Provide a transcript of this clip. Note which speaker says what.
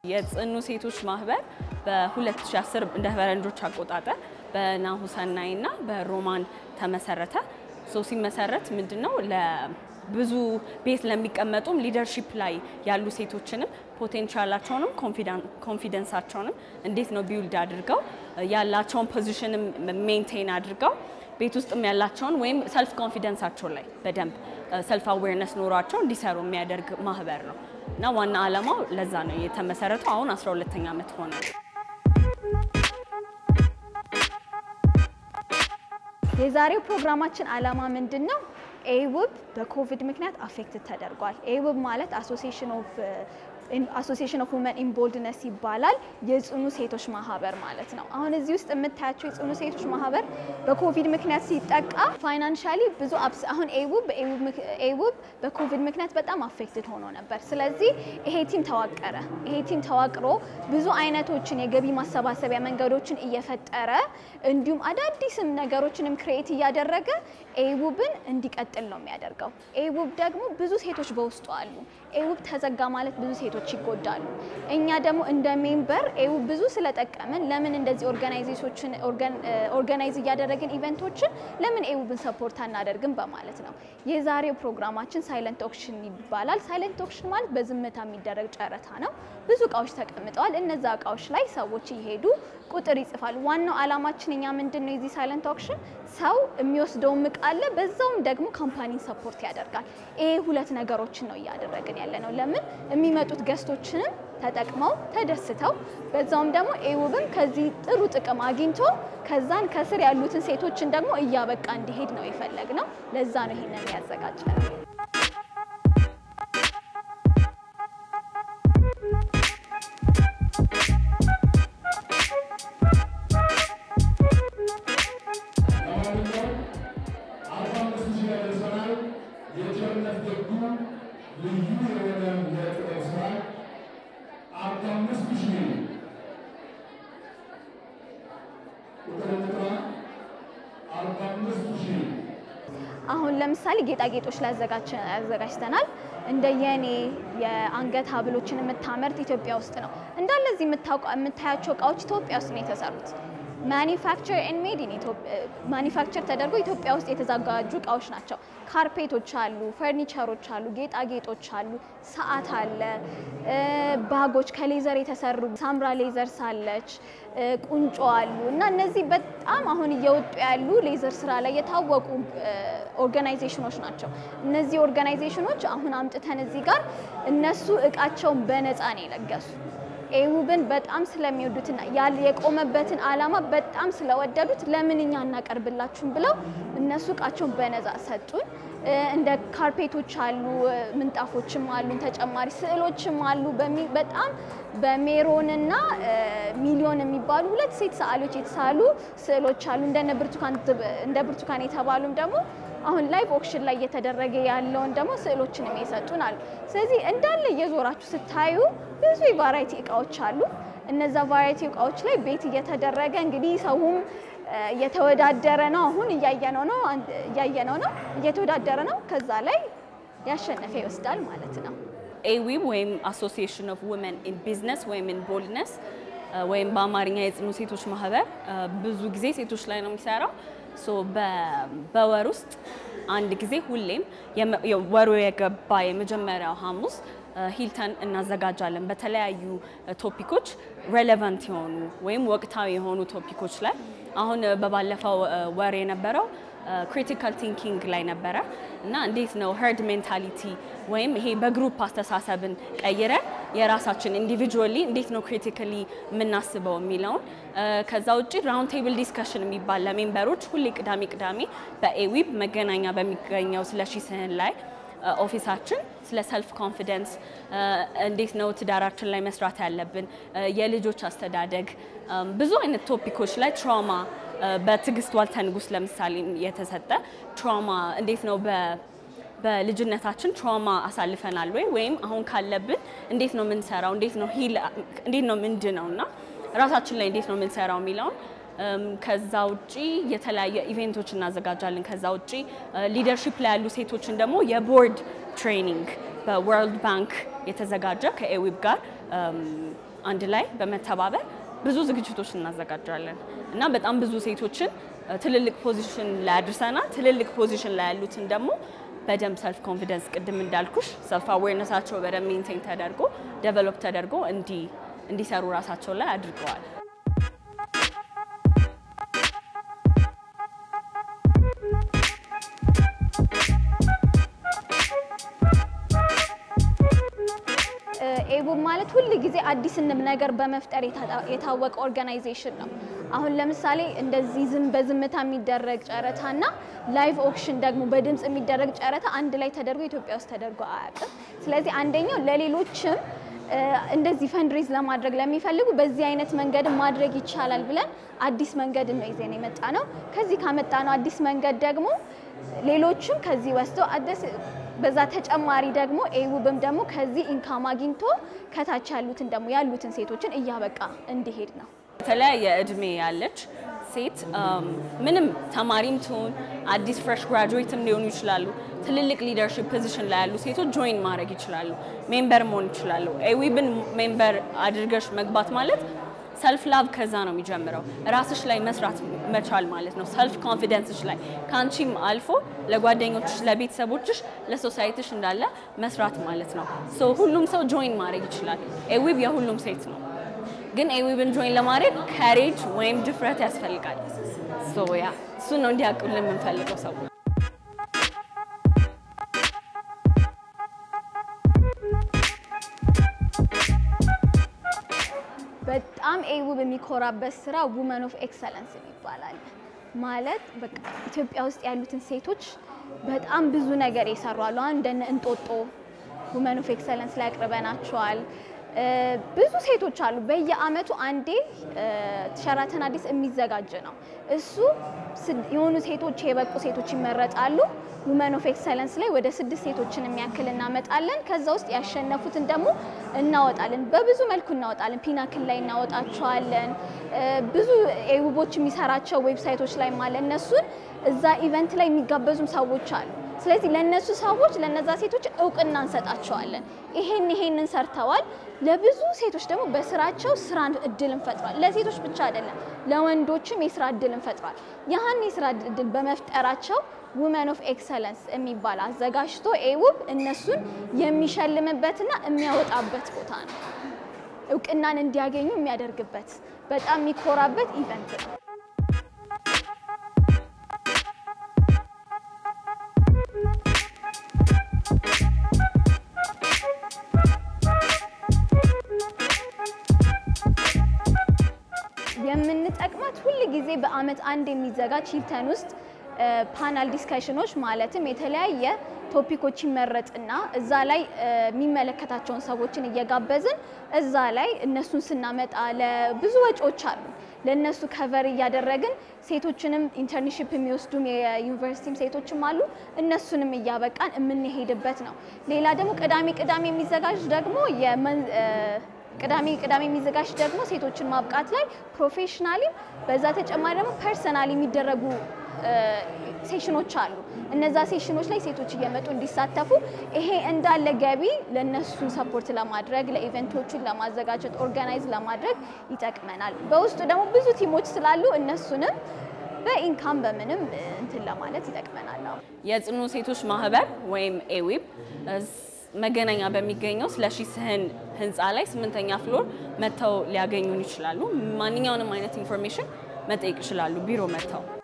Speaker 1: የጽኑ ሴቶች ማህበር በ2010 እንደ ፈረንጆች አቆጣጠር በናሁሰናይ እና በሮማን ተመሰረተ። ሶ ሲመሰረት ምንድነው ለብዙ ቤት ለሚቀመጡም ሊደርሺፕ ላይ ያሉ ሴቶችንም ፖቴንሻላቸውንም ኮንፊደንሳቸውንም እንዴት ነው ቢውልድ አድርገው ያላቸውን ፖዚሽንም ሜንቴን አድርገው ቤት ውስጥም ያላቸውን ወይም ሰልፍ ኮንፊደንሳቸው ላይ በደንብ ሰልፍ አዌርነስ ኖሯቸው እንዲሰሩ የሚያደርግ ማህበር ነው እና ዋና ዓላማው ለዛ ነው የተመሰረተው። አሁን 12ኛ ዓመት ሆነ።
Speaker 2: የዛሬው ፕሮግራማችን ዓላማ ምንድን ነው? ኤውብ በኮቪድ ምክንያት አፌክትድ ተደርጓል። ኤውብ ማለት አሶሲሽን ኦፍ አሶሲሽን ኦፍ ውመን ኢን ቦልድነስ ይባላል። የጽኑ ሴቶች ማህበር ማለት ነው። አሁን እዚህ ውስጥ የምታያቸው የጽኑ ሴቶች ማህበር በኮቪድ ምክንያት ሲጠቃ ፋይናንሻሊ ብዙ አብስ አሁን ኤውብ ኤውብ በኮቪድ ምክንያት በጣም አፌክትድ ሆኖ ነበር። ስለዚህ ይሄ ቲም ተዋቀረ። ይሄ ቲም ተዋቅሮ ብዙ አይነቶችን የገቢ ማሰባሰቢያ መንገዶችን እየፈጠረ እንዲሁም አዳዲስም ነገሮችንም ክሬኤት እያደረገ ኤውብን እንዲቀጥል ነው የሚያደርገው። ኤውብ ደግሞ ብዙ ሴቶች በውስጡ አሉ። ኤውብ ተዘጋ ማለት ብዙ ሴቶች ይጎዳሉ። እኛ ደግሞ እንደ ሜምበር ኤውብ ብዙ ስለጠቀምን ለምን እንደዚህ ኦርጋናይዜሽኖችን ኦርጋናይዝ እያደረግን ኢቨንቶችን ለምን ኤውብን ሰፖርት አናደርግም በማለት ነው። የዛሬው ፕሮግራማችን ሳይለንት ኦክሽን ይባላል። ሳይለንት ኦክሽን ማለት በዝምታ የሚደረግ ጨረታ ነው። ብዙ እቃዎች ተቀምጠዋል። እነዛ እቃዎች ላይ ሰዎች እየሄዱ ቁጥር ይጽፋሉ። ዋናው አላማችን እኛ ምንድን ነው የዚህ ሳይለንት ኦክሽን ሰው የሚወስደውም እቃ አለ፣ በዛውም ደግሞ ካምፓኒን ሰፖርት ያደርጋል። ይሄ ሁለት ነገሮችን ነው እያደረግን ያለ ነው። ለምን የሚመጡት ገስቶችንም ተጠቅመው ተደስተው በዛውም ደግሞ ኤውብም ከዚህ ጥሩ ጥቅም አግኝቶ ከዛን ከስር ያሉትን ሴቶችን ደግሞ እያበቃ እንዲሄድ ነው የፈለግ ነው። ለዛ ነው ይሄንን ያዘጋጀ ነው። አሁን ለምሳሌ ጌጣጌጦች ላይ አዘጋጅተናል። እንደ የኔ የአንገት ሀብሎችን የምታመርት ኢትዮጵያ ውስጥ ነው። እንዳለ እዚህ የምታያቸው እቃዎች ኢትዮጵያ ውስጥ ነው የተሰሩት። ማኒፋክቸር ኤንድ ሜድ ኢን ማኒፋክቸር ተደርጎ ኢትዮጵያ ውስጥ የተዘጋጁ እቃዎች ናቸው። ካርፔቶች አሉ፣ ፈርኒቸሮች አሉ፣ ጌጣጌጦች አሉ፣ ሰዓት አለ፣ ባጎች ከሌዘር የተሰሩ ሳምራ ሌዘርስ አለች፣ ቁንጮ አሉ እና እነዚህ በጣም አሁን እየወጡ ያሉ ሌዘር ስራ ላይ የታወቁ ኦርጋናይዜሽኖች ናቸው። እነዚህ ኦርጋናይዜሽኖች አሁን አምጥተን እዚህ ጋር እነሱ እቃቸውን በነፃ ነው የለገሱ። ኤውብን በጣም ስለሚወዱትና የቆመበትን ዓላማ በጣም ስለወደዱት ለምን እኛ እናቀርብላችሁም ብለው እነሱ እቃቸውን በነፃ ሰጡን። እንደ ካርፔቶች አሉ፣ ምንጣፎችም አሉ፣ ተጨማሪ ስዕሎችም አሉ። በጣም በሜሮንና ሚሊዮን የሚባሉ ሁለት ሴት ሰዓሊዎች የተሳሉ ስዕሎች አሉ። እንደ ብርቱካን የተባሉም ደግሞ አሁን ላይቭ ኦክሽን ላይ እየተደረገ ያለውን ደግሞ ስዕሎችንም የሰጡን አሉ። ስለዚህ እንዳለ እየዞራችሁ ስታዩ ብዙ የቫራይቲ እቃዎች አሉ። እነዛ ቫራይቲ እቃዎች ላይ ቤት እየተደረገ እንግዲህ ሰውም እየተወዳደረ ነው። አሁን እያየነው ነው እያየነው ነው እየተወዳደረ ነው። ከዛ ላይ ያሸነፈ ይወስዳል ማለት ነው።
Speaker 1: ኤዊብ ወይም አሶሲዬሽን ኦፍ ውመን ኢን ቢዝነስ ወይም ኢን ቦልድነስ ወይም በአማርኛ የጽኑ ሴቶች ማህበር ብዙ ጊዜ ሴቶች ላይ ነው የሚሰራው። በወር ውስጥ አንድ ጊዜ ሁሌም ወሩ የገባ የመጀመሪያው ሐሙስ ሂልተን እናዘጋጃለን። በተለያዩ ቶፒኮች ሬሌቫንት የሆኑ ወይም ወቅታዊ የሆኑ ቶፒኮች ላይ አሁን በባለፈው ወር የነበረው ክሪቲካል ቲንኪንግ ላይ ነበረ እና እንዴት ነው ሄርድ ሜንታሊቲ ወይም ይሄ በግሩፕ አስተሳሰብን ቀይረን የራሳችን ኢንዲቪጁዋሊ እንዴት ነው ክሪቲካሊ የምናስበው የሚለውን ከዛ ውጭ ራውንድ ቴብል ዲስከሽን የሚባል ለሜምበሮች ሁሌ ቅዳሜ ቅዳሜ በኤዊብ መገናኛ በሚገኘው ስለሺ ስህን ላይ ኦፊሳችን ስለ ሰልፍ ኮንፊደንስ እንዴት ነው ትዳራችን ላይ መስራት ያለብን፣ የልጆች አስተዳደግ፣ ብዙ አይነት ቶፒኮች ላይ ትራውማ በትዕግስት ዋልተ ንጉስ ለምሳሌ የተሰጠ ትራውማ እንዴት ነው በልጅነታችን ትራውማ አሳልፈናል ወይ ወይም አሁን ካለብን እንዴት ነው የምንሰራው፣ እንዴት ነው ሂል እንዴት ነው ምንድነው እና ራሳችን ላይ እንዴት ነው የምንሰራው የሚለውን ከዛ ውጪ የተለያየ ኢቬንቶች እናዘጋጃለን። ከዛ ውጪ ሊደርሺፕ ላይ ያሉ ሴቶችን ደግሞ የቦርድ ትሬኒንግ በወርልድ ባንክ የተዘጋጀ ከኤዊብ ጋር አንድ ላይ በመተባበር ብዙ ዝግጅቶች እናዘጋጃለን እና በጣም ብዙ ሴቶችን ትልልቅ ፖዚሽን ላይ አድርሰናል። ትልልቅ ፖዚሽን ላይ ያሉትን ደግሞ በደንብ ሰልፍ ኮንፊደንስ ቅድም እንዳልኩሽ ሰልፍ አዌርነሳቸው በደንብ ሜንቴን ተደርጎ ዴቨሎፕ ተደርጎ እንዲሰሩ ራሳቸው ላይ አድርገዋል።
Speaker 2: ኤቡብ ማለት ሁል ጊዜ አዲስ ነገር በመፍጠር የታወቀ ኦርጋናይዜሽን ነው። አሁን ለምሳሌ እንደዚህ ዝም በዝምታ የሚደረግ ጨረታ እና ላይቭ ኦክሽን ደግሞ በድምፅ የሚደረግ ጨረታ አንድ ላይ ተደርጎ ኢትዮጵያ ውስጥ ተደርጎ አያውቅም። ስለዚህ አንደኛው ለሌሎችም እንደዚህ ፈንድሬዝ ለማድረግ ለሚፈልጉ በዚህ አይነት መንገድ ማድረግ ይቻላል ብለን አዲስ መንገድ ነው ይዘን የመጣ ነው። ከዚህ ካመጣ ነው አዲስ መንገድ ደግሞ ሌሎችም ከዚህ ወስደው አዲስ በዛ ተጨማሪ ደግሞ ኤውብም ደግሞ ከዚህ ኢንካም አግኝቶ ከታች ያሉትን ደግሞ ያሉትን ሴቶችን እያበቃ እንዲሄድ ነው።
Speaker 1: የተለያየ እድሜ ያለች ሴት ምንም ተማሪም ትሁን አዲስ ፍሬሽ ግራጁዌትም ሊሆኑ ይችላሉ። ትልልቅ ሊደርሽፕ ፖዚሽን ላይ ያሉ ሴቶች ጆይን ማድረግ ይችላሉ፣ ሜምበር መሆን ይችላሉ። ኤዊብን ሜምበር አድርገሽ መግባት ማለት ሰልፍ ላቭ ከዛ ነው የሚጀምረው። ራስሽ ላይ መስራት መቻል ማለት ነው። ሰልፍ ኮንፊደንስሽ ላይ ከአንቺም አልፎ ለጓደኞችሽ፣ ለቤተሰቦችሽ፣ ለሶሳይቲሽ እንዳለ መስራት ማለት ነው። ሶ ሁሉም ሰው ጆይን ማድረግ ይችላል። ኤዊብ የሁሉም ሴት ነው። ግን ኤዊብን ጆይን ለማድረግ ከሬጅ ወይም ድፍረት ያስፈልጋል። ሶ ያ እሱን ነው እንዲያውቁልን የምንፈልገው ሰው
Speaker 2: በጣም ኤውብ የሚኮራበት ስራ ውመን ኦፍ ኤክሰለንስ ይባላል። ማለት በቃ ኢትዮጵያ ውስጥ ያሉትን ሴቶች በጣም ብዙ ነገር የሰሩ አሉ። አሁን እንደነ እንጦጦ ውመን ኦፍ ኤክሰለንስ ላይ አቅርበናቸዋል። ብዙ ሴቶች አሉ። በየአመቱ አንዴ ሸራተን አዲስ የሚዘጋጅ ነው። እሱ የሆኑ ሴቶች የበቁ ሴቶች ይመረጣሉ። ውመን ኦፍ ኤክሰለንስ ላይ ወደ ስድስት ሴቶችን የሚያክል እናመጣለን። ከዛ ውስጥ ያሸነፉትን ደግሞ እናወጣለን። በብዙ መልኩ እናወጣለን። ፒናክል ላይ እናወጣቸዋለን። ብዙ ኤውቦች የሚሰራቸው ዌብሳይቶች ላይ ማለ እነሱን እዛ ኢቨንት ላይ የሚጋበዙም ሰዎች አሉ። ስለዚህ ለነሱ ሰዎች ለነዛ ሴቶች እውቅና እንሰጣቸዋለን። ይሄን ይሄንን ሰርተዋል። ለብዙ ሴቶች ደግሞ በስራቸው ስራ እድልን ፈጥሯል። ለሴቶች ብቻ አይደለም፣ ለወንዶችም የስራ እድልን ፈጥሯል። ያህን የስራ እድል በመፍጠራቸው ውመን ኦፍ ኤክሰለንስ የሚባል አዘጋጅቶ ኤውብ እነሱን የሚሸልምበትና የሚያወጣበት ቦታ ነው። እውቅናን እንዲያገኙ የሚያደርግበት በጣም የሚኮራበት ኢቨንት ነው። የምንጠቅማት ሁል ጊዜ በአመት አንድ የሚዘጋጅ ሂልተን ውስጥ ፓናል ዲስከሽኖች ማለትም የተለያየ ቶፒኮች ይመረጥና እዛ ላይ የሚመለከታቸውን ሰዎችን እየጋበዝን እዛ ላይ እነሱን ስናመጣ ለብዙ ወጪዎች አሉ። ለእነሱ ከቨር እያደረግን ሴቶችንም ኢንተርንሽፕ የሚወስዱም የዩኒቨርሲቲም ሴቶችም አሉ። እነሱንም እያበቃን የምንሄድበት ነው። ሌላ ደግሞ ቅዳሜ ቅዳሜ የሚዘጋጅ ደግሞ ቅዳሜ ቅዳሜ የሚዘጋጅ ደግሞ ሴቶችን ማብቃት ላይ ፕሮፌሽናሊም በዛ ተጨማሪ ደግሞ ፐርሰናል የሚደረጉ ሴሽኖች አሉ። እነዛ ሴሽኖች ላይ ሴቶች እየመጡ እንዲሳተፉ ይሄ እንዳለ ገቢ ለነሱ ሰፖርት ለማድረግ ለኢቨንቶቹን ለማዘጋጀት ኦርጋናይዝ ለማድረግ ይጠቅመናል። በውስጡ ደግሞ ብዙ ቲሞች ስላሉ እነሱንም በኢንካም በምንም እንትን ለማለት ይጠቅመናል።
Speaker 1: የጽኑ ሴቶች ማህበር ወይም ኤዊብ መገናኛ በሚገኘው ስለሺ ስህን ህንፃ ላይ ስምንተኛ ፍሎር መጥተው ሊያገኙን ይችላሉ። ማንኛውንም አይነት ኢንፎርሜሽን መጠየቅ ይችላሉ ቢሮ መጥተው